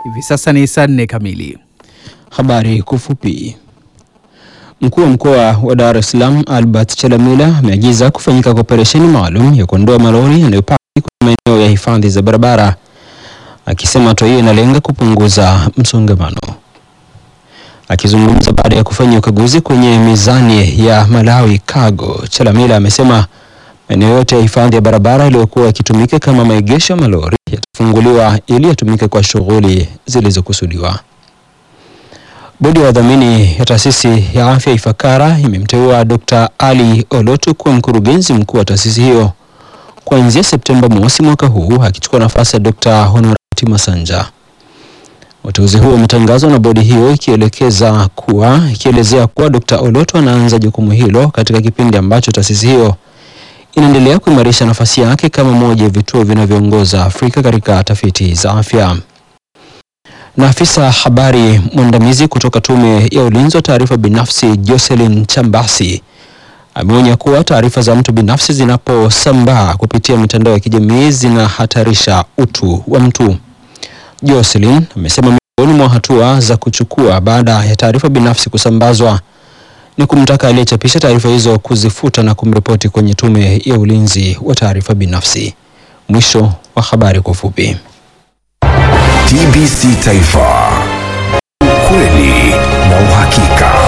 Hivi sasa ni saa nne kamili. Habari kwa ufupi. Mkuu wa mkoa wa Dar es Salaam Albert Chalamila ameagiza kufanyika kwa operesheni maalum ya kuondoa malori yanayopaki kwenye maeneo ya hifadhi za barabara, akisema hatua hiyo inalenga kupunguza msongamano. Akizungumza baada ya kufanya ukaguzi kwenye mizani ya Malawi Cargo, Chalamila amesema maeneo yote ya hifadhi ya barabara yaliyokuwa yakitumika kama maegesho ya malori yatafunguliwa ili yatumike kwa shughuli zilizokusudiwa. Bodi ya wadhamini ya taasisi ya afya Ifakara imemteua Dr. Ali Olotu kuwa mkurugenzi mkuu wa taasisi hiyo kuanzia Septemba mosi mwaka huu akichukua nafasi ya Dr. Honorati Masanja. Uteuzi huo umetangazwa na bodi hiyo ikielekeza kuwa ikielezea kuwa Dr. Olotu anaanza jukumu hilo katika kipindi ambacho taasisi hiyo inaendelea kuimarisha nafasi yake kama moja ya vituo vinavyoongoza Afrika katika tafiti za afya. Na afisa habari mwandamizi kutoka Tume ya Ulinzi wa Taarifa Binafsi Jocelyn Chambasi ameonya kuwa taarifa za mtu binafsi zinaposambaa kupitia mitandao ya kijamii zinahatarisha utu wa mtu. Jocelyn amesema miongoni mwa hatua za kuchukua baada ya taarifa binafsi kusambazwa ni kumtaka aliyechapisha taarifa hizo kuzifuta na kumripoti kwenye Tume ya Ulinzi wa Taarifa Binafsi. Mwisho wa habari kwa ufupi. TBC Taifa, ukweli na uhakika.